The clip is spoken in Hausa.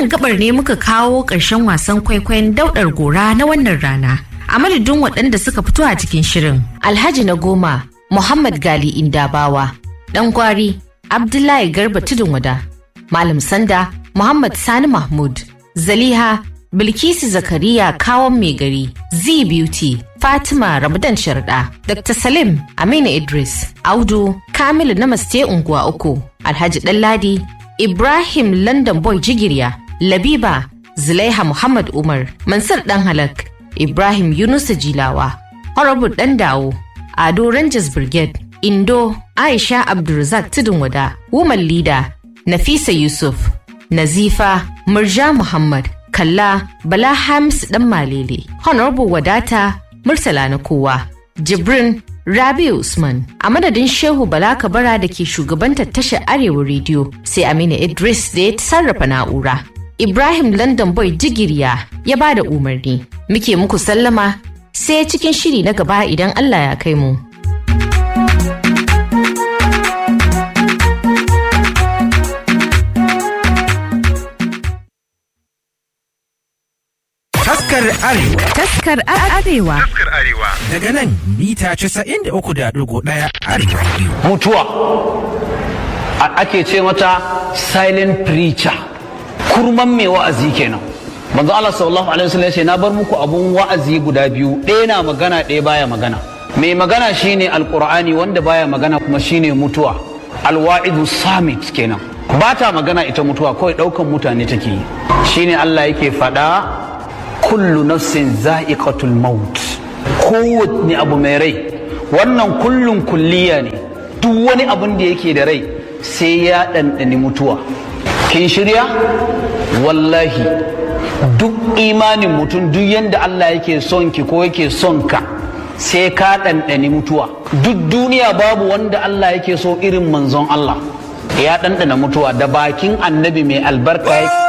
wannan gabar ne muka kawo ƙarshen wasan kwaikwayon daudar gora na wannan rana. A madadin waɗanda suka fito a cikin shirin. Alhaji na goma, Muhammad Gali Indabawa, ɗan gwari, Abdullahi Garba Tudun Wada, Malam Sanda, Muhammad Sani Mahmud, Zaliha, Bilkisu Zakariya Kawon Mai Gari, Z Beauty, Fatima Ramadan Sharda, Dr. Salim Aminu Idris, Audu, Kamilu Namaste Unguwa Uku, Alhaji Ɗanladi, Ibrahim London Boy Jigirya, Labiba, Zulaiha Muhammad Umar, Mansur Dan Halak, Ibrahim Yunusa Jilawa, Horrible Dan Dawo, Ado Rangers Brigade, Indo, Aisha Abdulrazak Tudun Wada, Woman Leader, Nafisa Yusuf, Nazifa, Murja Muhammad, Kalla, Bala Hamis Dan Malele, Honorable Wadata, Murtala na kowa, Jibrin, Rabi Usman, a madadin Shehu Bala Kabara da ke shugabantar tashar Arewa Rediyo, sai Aminu Idris da ya sarrafa na'ura. Ibrahim London Boy Jigiriya ya ba da umarni. Muke muku sallama sai cikin shiri na gaba idan Allah ya kai mu. Taskar Arewa Taskar Arewa. Taskar Arewa. daga nan mita 93.1 Arewa Radio. mutuwa A- ake ce mata silent preacher kurman mai wa'azi kenan manzo Allah sallallahu alaihi wasallam ya ce na bar muku abun wa'azi guda biyu ɗaya na magana ɗaya baya magana mai magana shine alqur'ani wanda baya magana kuma shine mutuwa alwa'idu samit kenan ba ta magana ita mutuwa kawai ɗaukan mutane take yi shine Allah yake faɗa kullu nafsin za'iqatul maut kowanne abu mai rai wannan kullun kulliya ne duk wani abin da yake da rai sai ya ɗanɗani mutuwa kin shirya wallahi duk imanin mutum duk yadda Allah yake son ki ko yake son ka sai ka ɗanɗani mutuwa duk duniya babu wanda Allah yake so irin manzon Allah ya ɗanɗana mutuwa da bakin annabi mai albarka